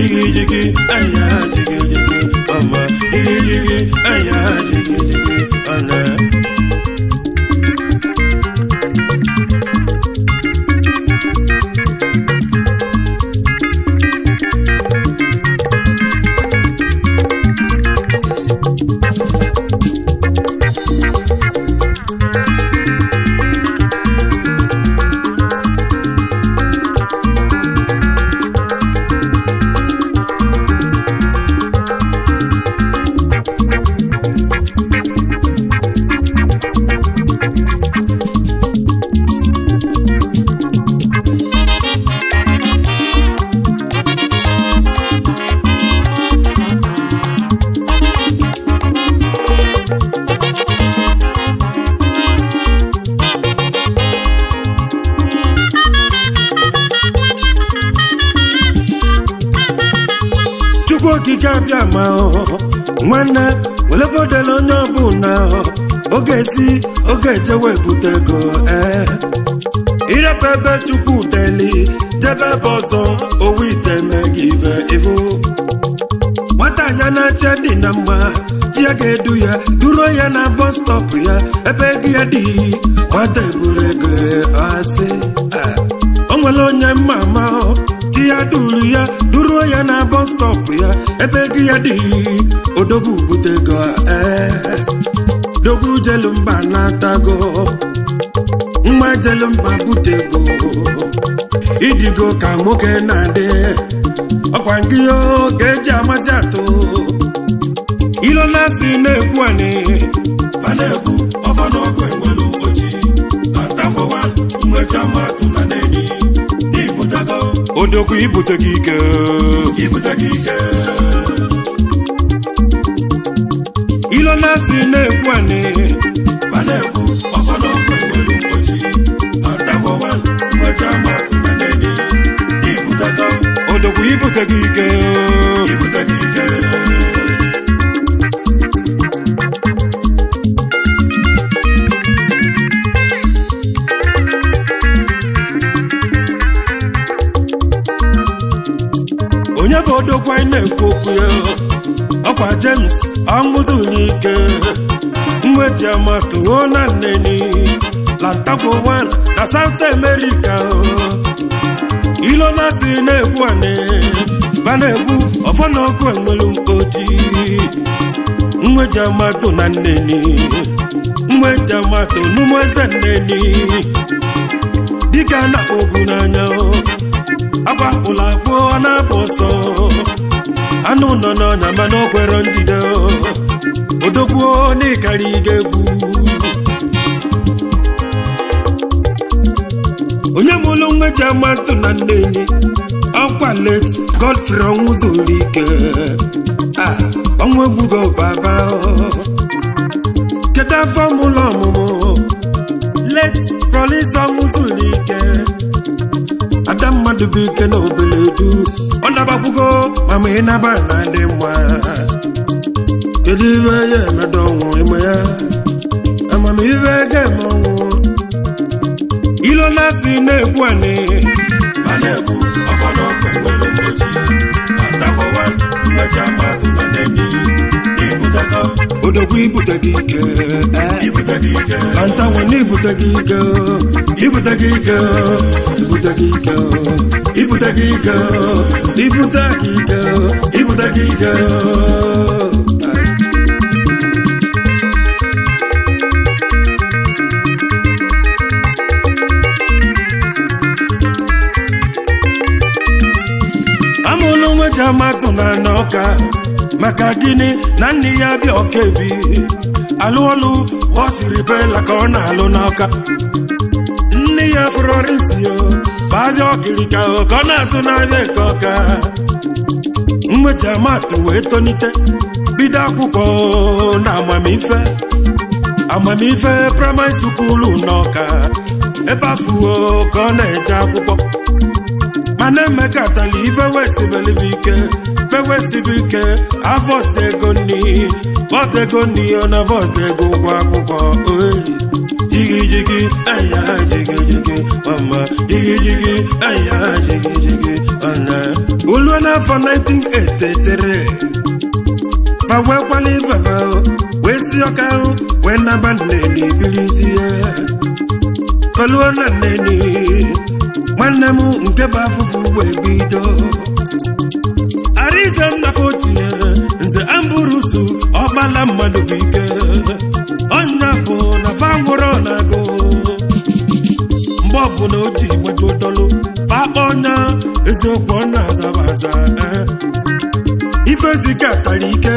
jigi jigi aya jigi jigi mama jigi jigi aya jigi jigi ana chukwu okike abịa ma nwanne welebodela onye ọbụla oge si oge ejewe ebute ego ee irebe ebe chukwu deli jebe ebe ọzọ owu ite megị ibe ibu nwata anya na-acha dị na mma chi ya ga-edu ya duro ya na bọs stọpụ ya ebe ego ya dị nwata eburu ego asị Ah. o nwere onye mma ama chi ya duru ya duro ya na bọs stọpụ ya ebe ego ya dị odogwu bute ego ee dogwu jelu mba na-atago nwa jelu mba bute ego idigo ka nwoke na-adị ọkwa nke ihe ka eji amasị atụ ilo na-asị na-ekwu anị ma na-ekwu ọfọ n'ọgụ enwelu ochi atakwawa mmecha mmadụ na n'enyi n'ibutago odogwu ibute gị ike ibute gị ike ilo na-asị na-ekwu anị ma na-ekwu ọfọ n'ọgụ enwelu ochi atakwawa mmecha mmadụ na n'enyi n'ibutago odogwu ibute gị ike ibute gị ike onye bụ odogwu anyị na-ekwu okwu ya ọkwa james ọṅụzụrụ ike mweji amatụo na nneni lantakwo 1 na south america ilo na-asị na-egwu anị ba na-egwu ọfọ na ọkụ enwelu mkpoti mweji amatụ na nneni mweji amatụ n'ụmụ eze nneni dịka a na-akpọ ogwu n'anya agbapụla akpụ ọ na-apụ ọsọ anụ nọ n'ọnya mana o kwere njide odogbuo n'ịkarị ga-egwu onye mụlụ nweji amatụ na nneni ọkwa let godfrey ọnwụ zuru ike Ah, ọnwụ egbugo baba kedu afọ mụlụ ọmụmụ let prolis ọnwụ zuru ike ada mmadụ bụ ike na obele du ọ nabakwugo ma ma ị naba na dị mma kedu ihe ya emedo ọnwụ ime ya amamihe ga-eme ọnwụ ilo na-asị na-egwu anị ma na-ekwu ọfọ n'ọgụ enwelu ochi atakwawa mmecha mmadụ na n'enyi n'ibutago odogwu ibute gị ike eh. ibute gị ike Lanta nwanne ibute gị ike ibute gị ike ibute gị ike ibute gị ike ibute gị ike ibute gị ike amụlụ nweji amatụ na n'ọka maka gịnị na nne ya bịa ọka ebi alụ ọlụ ọ siri bela ka ọ na-alụ n'ọka nne ya fụrọrisio babịa ọkirika ka ọ na-azụ n'ahịa eke ọka mweji amatụ wee tonite bido akwụkwọ na amamife amamife praịmarị sukulu n'ọka ebe afụo ka ọ na-eje akwụkwọ mana emekatala ife wesibelibe ike fewesibe ike avọs ego nni bọs ego nni ọ na bọs ego ụgwọ akwụkwọ oyi jigi jigi aya jigi jigi mama jigi jigi aya jigi jigi ọna oluo n'afọ 1983 ma wee kwala ifefe wee si ọka ahụ wee naba nneni bilizie oluo na nneni nwanne m nke bụ afụfụ wee bido arize nnafọ ochie nze amburusu ọgbala mmadụ bụ ike ọnya bụ na fangwụrọ na-agụ mgbe ọbụla o ji gbaji ụdọlụ pakpa ọnya eziokwu ọ na-azaba aza ife zika tara ike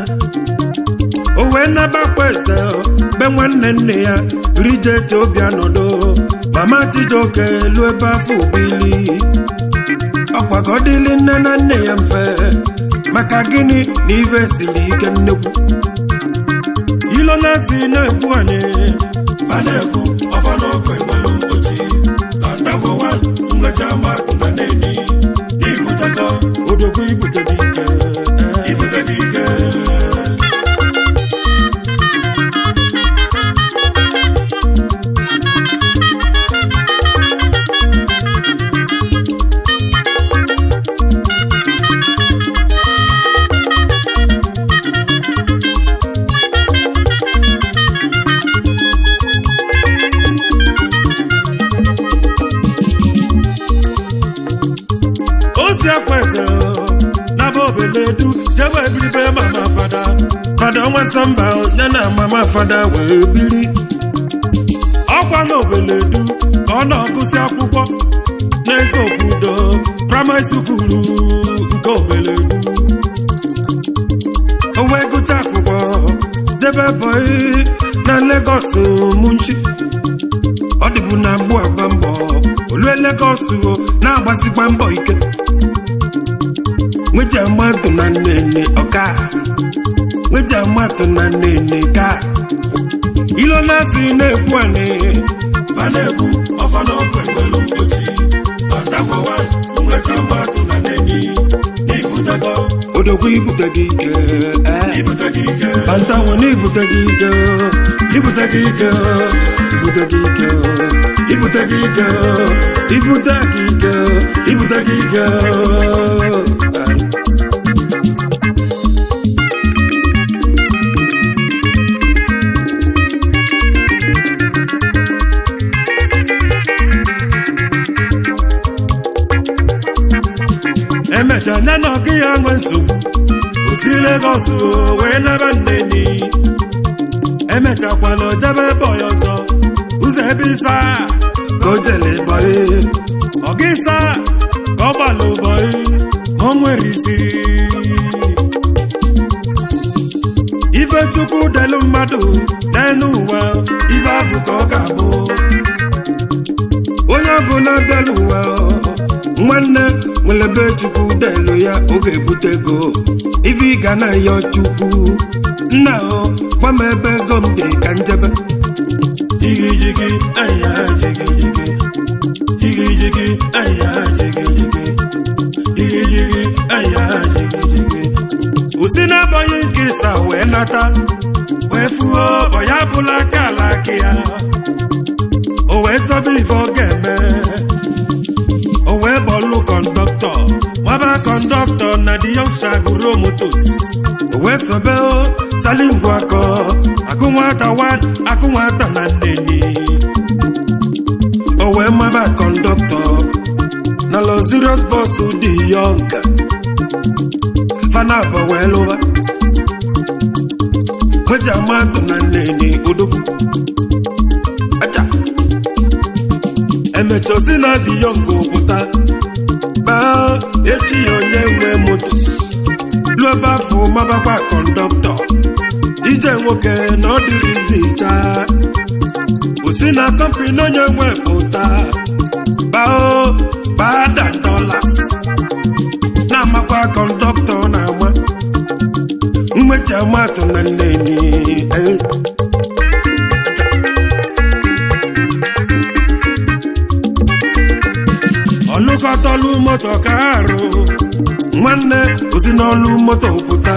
o wee nabakwa eze be nwanne nne ya rije eji obi anọdụ mama chijioke elu ebe afọ obili ọkwa ka ọ dịlị nne na nne ya mfe maka gịnị na ife siri ike nnekwu ilo na-esi na-ekwu anyị ma na-ekwu ọfa n'ọkụ enwelu mgbochi atagbowa nwecha mmadụ na neni ibutego odogwu ibute dị ike ibute gị ike osi akwa eze naba obeledu jebe ebiribe mama fada fada ọnwa sọmba ya na mama fada wee biri ọkwa na obeledu ka ọ na-agụsị akwụkwọ n'eze obodo praịmarị sukulu nke obeledu o wee gụta akwụkwọ jebe bọị na Lagos munchi ọ dịbụ na mgbu agba mbọ olue Lagos o na-agbasikwa mbọ ike nweji amatụ na nnene ọka nweji amatụ na nnene ka ilo na-asị na-ekwu anị ma na-ekwu ọfa n'ọkụ enwelu mgbochi atagbowa nwecha mmadụ na neni ibutego odogwu ibute gị ike eh. ibute gị ike Bantanwo na ibute gị ike ibute gị ike ibute gị ike ibute gị ike ibute gị ike ibute gị ike emecha nya na ọgụ ya nwe nsogbu osi Lagos o, wee naba nneni emechakwala ojebe bọyị ọzọ ụzọ ebe ịsa ka o jele bọyị ọga ịsa ka ọ gbala ụbọyị ma o nwere isi ife chukwu delu mmadụ n'elu ụwa ife ahụ ka ọ ga-abụ onye ọbụla bịala ụwa nwanne nwere ebe chukwu delu ya oge ebute ego ife ị ga na-ayọ chukwu nna o gwa m ebe ego m dị ka njebe jigi jigi aya jigi jigi jigi jigi aya jigi jigi jigi jigi aya jigi jigi usi na-abọghị nke ịsa wee nata wee fuo ọya bụla aka ala aka ya o wee chọba ife ọ ga-eme o wee bọlụ kọndọktọ nwaba kọndọktọ na di yọngsha gụruo motos o wee sobe o chali ngwa akọ akụ nwata wan akụ nwata na nneni o wee maba kọndọktọ na lozirios bọs dị yọnga fana abọ wee lụba nweji amatụ na nneni odogwu acha emecha osi na dị yọnga pụta baa echi ya onye nwe moto lụọ ebe afọ mabakwa kọndọktọ ije nwoke na ọ dịrịzi chaa osi na kọmpini onye nwe pụta bao baa dan dollars na-amakwa kọndọktọ na-ama mmechi amatụ na nneni eh. ọlụkọtọlụ moto ka arụ nwanne osi n'ọlụ moto pụta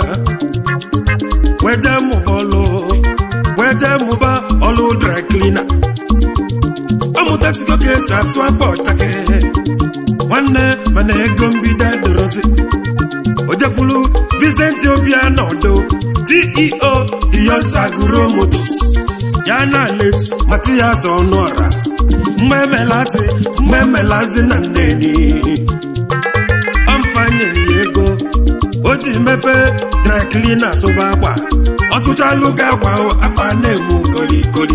weje mụba ọlụ weje mụba ọlụ dry cleaner ọmụtasigo ka esi asụ akpa ọchake nwanne mana ego mbido ceo iyosaguro motos ya na let matias ọnụọra mmemelazi mmemelazi na nneni ọmfanyere ya ego o ji mepee dryclina sụba akwa ọ sụchalụ gị akwa akpa na-emu kolikoli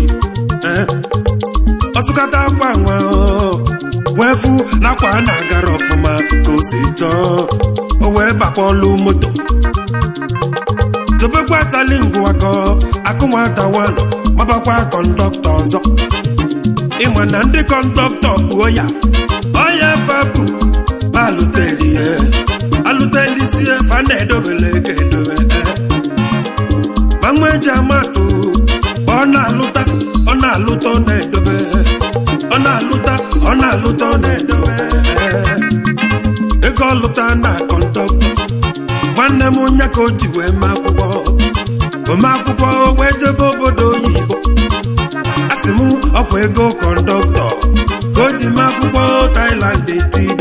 ọsụkata akwa nwa wee fụ n'akwa na-agara ọfụma ka o si chọọ o wee bakpọlụ moto tobekwa tali ngwakọ akụnwata wanụ mabakwa kọndọktọ ọzọ ịma na ndị kọndọktọ kpuo ya ọya fabụ alụtelie alụtelisie fa na-edobele ga edobe gbanwe eji amatụ ọ na-alụta ọ na-alụta ọ na-edobe ọ na-alụta ọ na-alụta ọ na-edobe ego ọlụta na kọndọktọ nwanne m onye ka o ji wee mee akwụkwọ ome akwụkwọ wee jebe obodo oyibo a sị m ọkwa ego kọndọktọ ka o ji mee akwụkwọ Thailand etido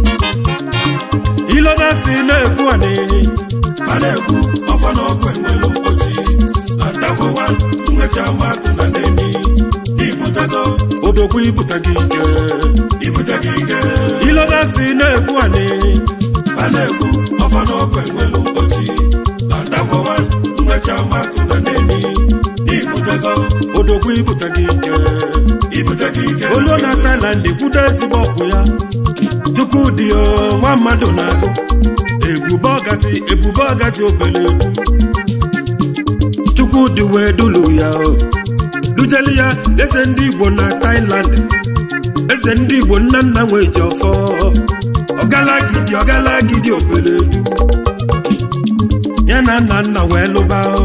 ilona si na-ekwu ani a na-ekwu ọfọ n'ọkụ enwelu mkpochi atagowa nwecha mmadụ na neni ibutego odogwu ibute gị ike ibute gị ike ilona si na-ekwu ani a na-ekwu ọfọ n'ọkụ enwelu mkpochi atagowa nwecha mmadụ na neni ibutego odogwu ibute gị ike ibute gị ike olu na Thailand kwudo ezigbo ọgwụ ya Chukwudị o nwa mmadụ na-agụ ebube ọgazi ebube ọgazi obele egwu Chukwudị wee dulu ya o dujeli ya eze ndị Igbo na Thailand eze ndị Igbo nna nna nwee ji ọfọ ọgalagidi ọgalagidi obele egwu ya na nna nna wee lụba o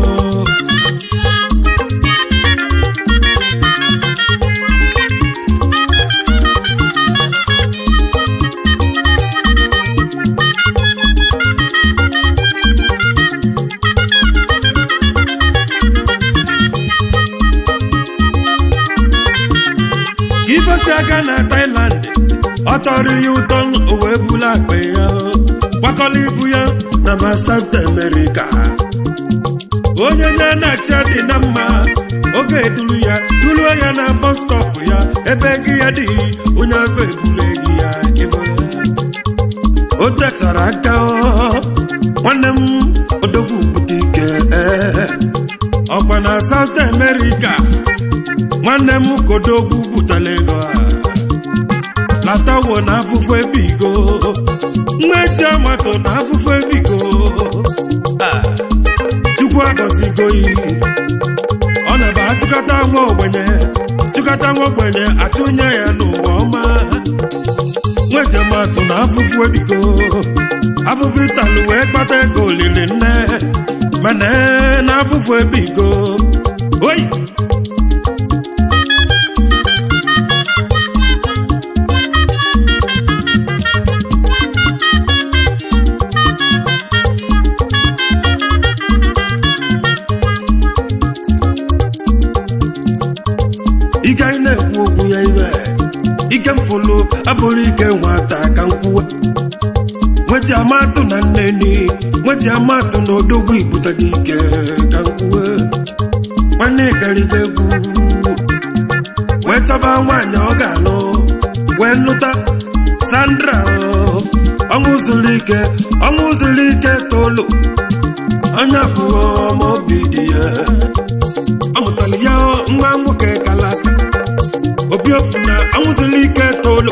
ifesi aka na Thailand ọ tọrọ ya ụtọ o wee bulu akpa ya gbakọla ibu ya na ma South America onye nye na-achị dị na mma oge eduru ya duruo ya na bọs stọp ya ebe gị ya dị onye afọ ebule gị ya ịbụrụ o techara aka nwanne m odogwu bute ike ọkwa na South America nwanne m kodogwu butela ego a latawo na afụfụ ebigo nwa ezi amato na afụfụ ebigo chukwu agọzigoyi ọ na-ebe achụkata nwa ogbenye chụkata nwa ogbenye achụnye ya n'ụwa ọma nwa ejematụ na afụfụ ebigo afụfụ ịtalụ wee kpata ego olili nne mana na afụfụ ebigo oyi ike anyị na-ekwu okwu ya iwe ike mfụlụ abụrụ ike nwata ka nkwuwe nweji amatụ na nneni nweji amatụ na odogwu ibute gị ike ka nkwuwe nwanne gariga egwu wee chọba nwaanyị ọ ga-alụ wee nụta Sandra ọṅụ zuru ike ọṅụ zuru ike tolu onye abụọ ma obi dị ya ọ mụtara ya nwa nwoke kalata obi ofu na anwụzila ike tolu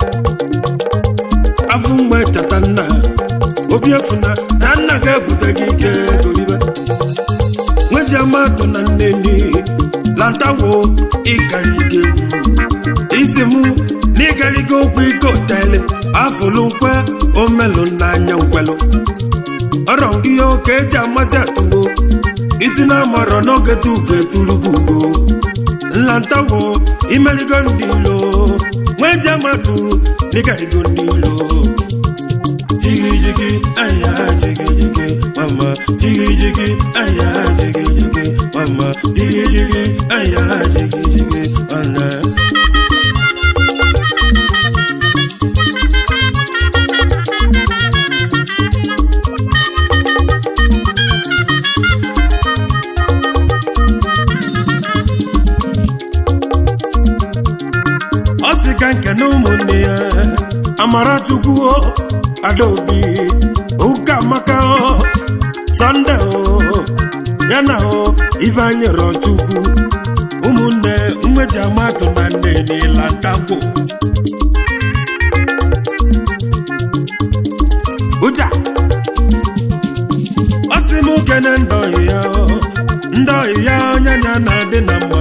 afụ mgbe chata nna obi efu na na nna ga-ebute gị ike golibe nweji amatụ na nneni lantawo ịgariga egwu isi mụ na ịgariga okwu ike otele afụlụ nkwe omelụ n'anya nkwelụ ọrọ ihe oke eji amasị atụwo isi na amarọ n'oge tuge turugo ugo nlantawo imeligo ndị ilo nwee ji amatụ n'ịgarigo ndị ilo jigi jigi aya jigi jigi mama jigi jigi aya jigi jigi mama jigi jigi aya jigi jigi ana amarachukwu adaobi ụka amaka sọnde ya na ifeanyị rọchukwu ụmụnne mmeji amatụ na nne niile ntagwo ụja ọ sị m kene ndị ọyị ya ndị ọyị ya onye anya na-adị na mma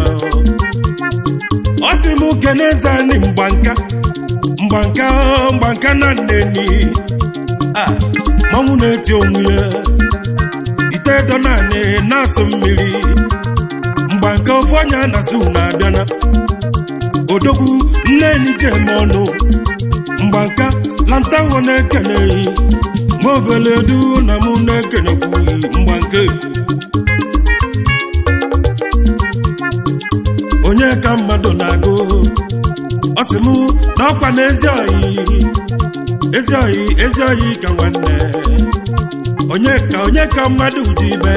ọ sị m kene eze anyị mgbanka mgbanka mgbanka na nneni a mmanwụ na-eti onwe ya ite edo naanị na-asụ mmiri mgbanka ofu onye na-asụ na-abịana odogwu nneni ji eme ọnụ mgbanka lantanwo na-ekeneghị ma obele du na mụ na-ekenekwughị mgbanke onye ka mmadụ na-agụ ọ sị mụ na ọkwa na ezi oyi ezi oyi ezi oyi ka nwanne onye ka onye ka mmadụ ji ibe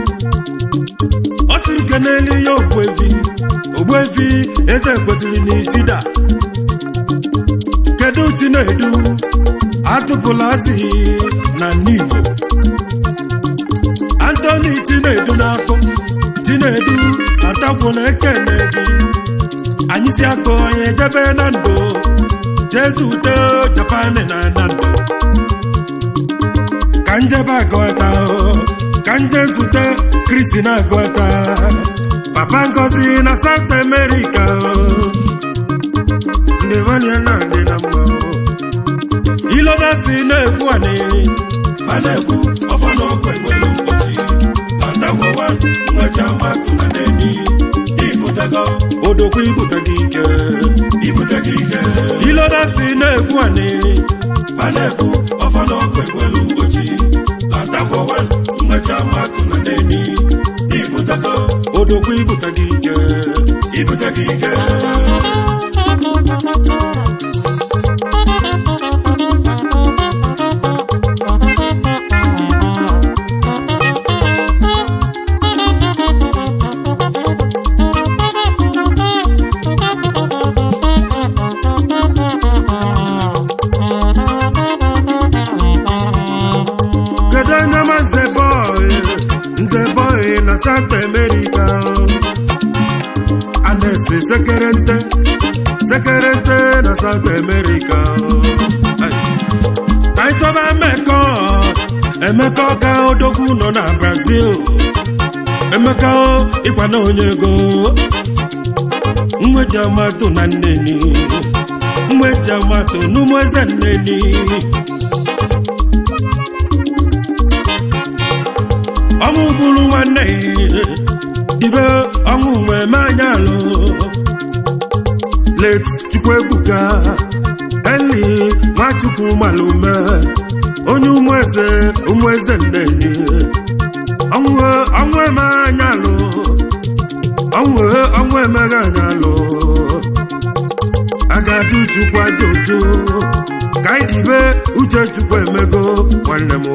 ọ sịrị ke n'elu ya ogbuevi ogbuevi eze kwesịrị n'itida kedu chinedu atụpụla azị na n'igbo antoni chinedu na-akụ chinedu atakwu na ekene gị anyị si akụ onye jebe na ndụ jezu ute japan na na ndụ ka njebe agụta ka nje zute kristi na agụta papa ngozi na south america ndị vania na adị na mma ilona si na-egwu anyị a na-ekwu ọfọ na ọkụ enwere mkpochi atagwowa nwecha mmatụ na neni ibutego odokwu ibute gị ike ibute gị ike ilona si na-egwu anyị a na-ekwu ọfọ na ọkụ enwere mkpochi atagwowa nwecha mmatụ na neni ibutego odokwu ibute gị ike ibute gị ike kedu onye ma nze bọị nze bọị na south america a na-ese sekerente sekerente na south america Ai. ka anyị chọba emeka emeka ka odogwu nọ na brazil emeka ịkwa na onye ego mweji amatụ na nneni mweji amatụ n'ụmụ eze nneni ọnwụ gburu nwanne dibe ọnwụ wee mee anya alụ let chukwuebuka eli nwachukwu malume onye ụmụeze ụmụeze nneni ọnwụ ọnwụ eme anya alụ ọnwụ ọnwụ emeghe anya alụ agadi chukwu aja oju ka anyị dibe uche chukwu emego nwanne m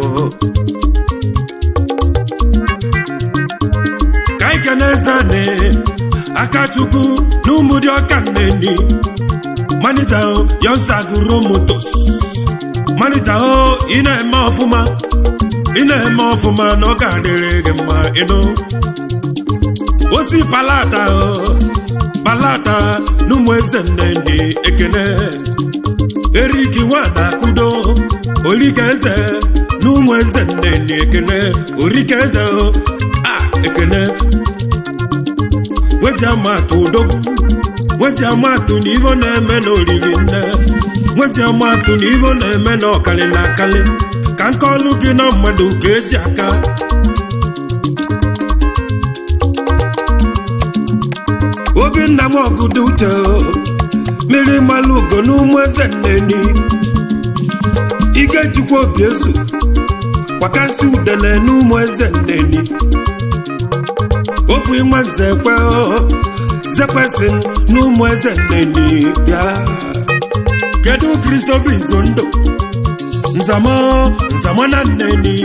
ka anyị kene zane akachukwu na ụmụ dị ọka nneni manija yonsaguro motos manija o ị na-eme ọfụma ị na-eme ọfụma na ọ ga-adịrị gị mma ịnụ osi palata o palata na ụmụ eze nneni ekene eriki nwada kudo orike eze na ụmụ eze nneni ekene orike eze o a ekene weji amatụ odogwu weji amatụ na ivo na-eme na oriri nne weji amatụ na ivo na-eme na ọkali na akali ka nke ọlụ gị na mmadụ ka eji aka obinna m ọgụdụ uche mmiri mmalụ ugo n'ụmụ eze nneni ike jikwa obi ezu kwakasị udele n'ụmụ eze nneni okwu nwa nze kwe zekwesị n'ụmụ eze nneni bịa kedu kristofa izondo nzamo nzamo na nneni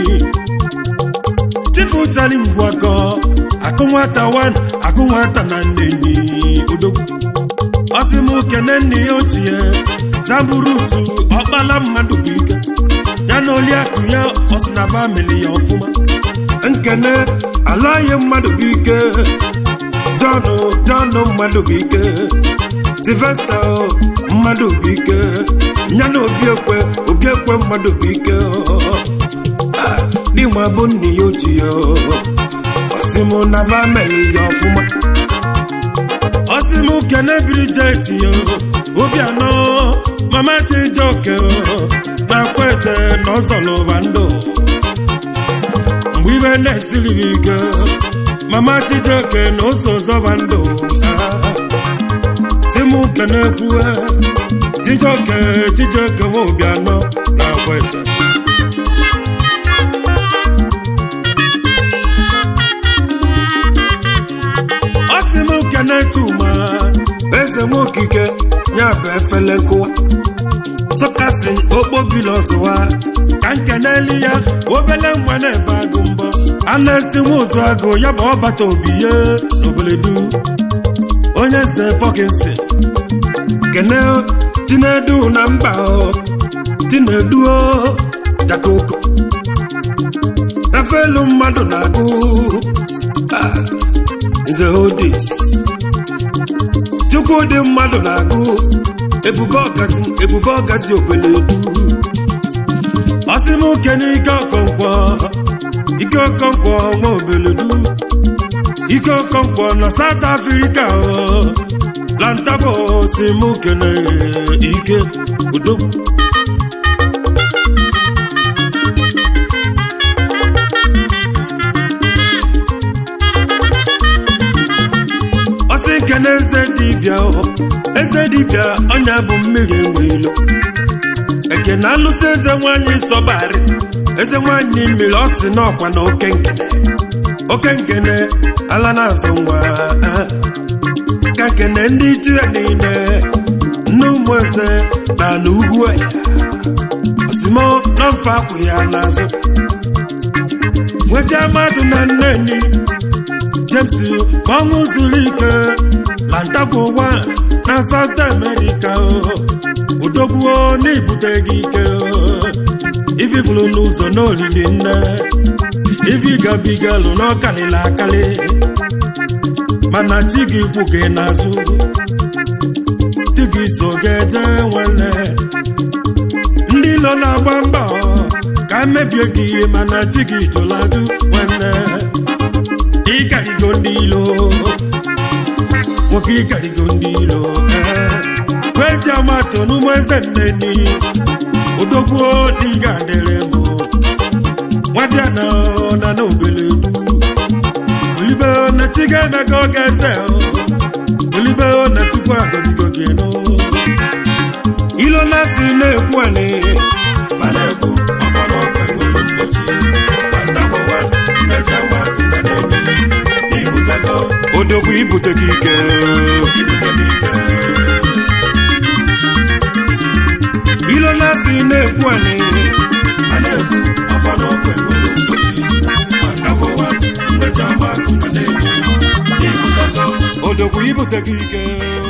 chifu tali ngwakọ akụ nwata wan akụ nwata na nneni odogwu ọsị m kene nne ya ochie zamburutu ọkpala mmadụ bụ ike ya na oliakụ ya ọsị na famili ya ọfụma nkene alaghị mmadụ bụ ike jọnụ jọnụ mmadụ bụ ike silvesta mmadụ bụ ike ya na obiekwe obiekwe mmadụ bụ ike dịma bụ nne ya oji ya ọsịmụ na famili ya ọfụma ọsịmụ kene brijet ya obianọ mama chijoke na-akwa eze na ọzọlụba ndụ mgbe ibe na-esiri m ike mama chijoke na ose zọba ndụ timu kenekwu chijoke chijoke nwa obianọ na-akwa eze ọsị m kene tuma eze nwa okike ya bụ efele nkụwa sọkasị okpobili ọzụwa ka nkeneli ya obele nwa na-ebe agụ mbọ anesti nwa ụzụ agụ ya bụ ọbata obi ye n'oboledu onye eze pọkinsi kene chinedu na mba chineduo jakoko rafelu mmadụ na-agụ nze hodis chukwu dị mmadụ na-agụ ebube ọgazi ebube ọgazi okweledu ọsị m kene ike ọkọnkwọ ike ọkọnkwọ nwa obeledu ike ọkọnkwọ na South Africa lantabo si m kene ike udo ọsị kene eze dibịa eze dibịa ọnya bụ mmiri enwe ilo ekene alụsị eze nwanyị sọbarị eze nwanyị mmiri ọ sị n'ọkwa na oke nkene oke nkene ala na-azụ nwa ka kene ndị ji ya niile nne ụmụ eze na ala ugwu ya osimo na mfe akwụ ya n'azụ nweta mmadụ na nneni James ọnwụ zuru ike lantago ụwa na South America odogbuo n'ibute gị ike ififulu n'ụzọ n'olili nne ifi gabigalụ n'ọkalịla akali mana chi gị kwu gị n'azụ chi gị so ga-eje nwanne ndị ilo na-agba mbọ ka mebie gị mana chi gị jụladụ nwanne ịkarigo ndị ilo nwoke ịkarigo ndị ilo kweji amato n'ụmụ eze nneni odogwuo dị ga-adịrị m nwadịa na na n'obele olibe na chiga naga oge eze olibe na chukwu agọzigo gị nụ ilo na-asị na-ekwu anị ma na-ekwu ọfọdụ ọkụ enwere mgbochi kwantakọwa mmeja mmadụ na na-eme ibutego odogwu ibute gị ike ibute gị ike ilo na-asị na-ekwu anị ma na-ekwu ọfọdụ ọkụ enwere mgbochi kwantakọwa mmeja mmadụ na na-eme ibutego odogwu ibute gị ike